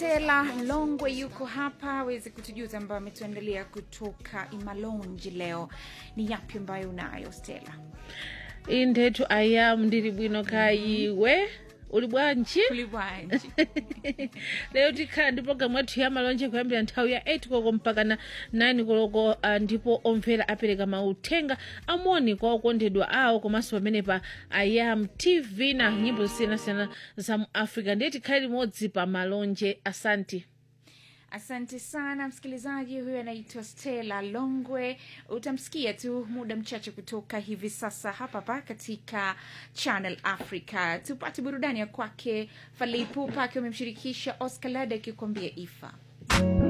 Stella Longwe yuko hapa aweze kutujuza ambayo ametuandalia kutoka Imalonji leo. Ni yapi ambayo unayo Stella? indhethu ayamu ndili bwino kayiwe uli bwanji Kulibwanji. lero tikhala ndi programu yathu ya malonje kuyambira nthawi ya 8 koloko mpaka na 9 koloko uh, ndipo omvera apereka mauthenga amoni kwa okondedwa awo komanso pamenepa ayam tv na nyimbo zosiyanasiyana za mu africa ndiye tikhale limodzi pa malonje asanti Asante sana msikilizaji, huyo anaitwa Stella Longwe. Utamsikia tu muda mchache kutoka hivi sasa hapa hapa katika Channel Africa. Tupate burudani ya kwake Fally Ipupa akiwa amemshirikisha Oscar Lada akikwambia Ifa.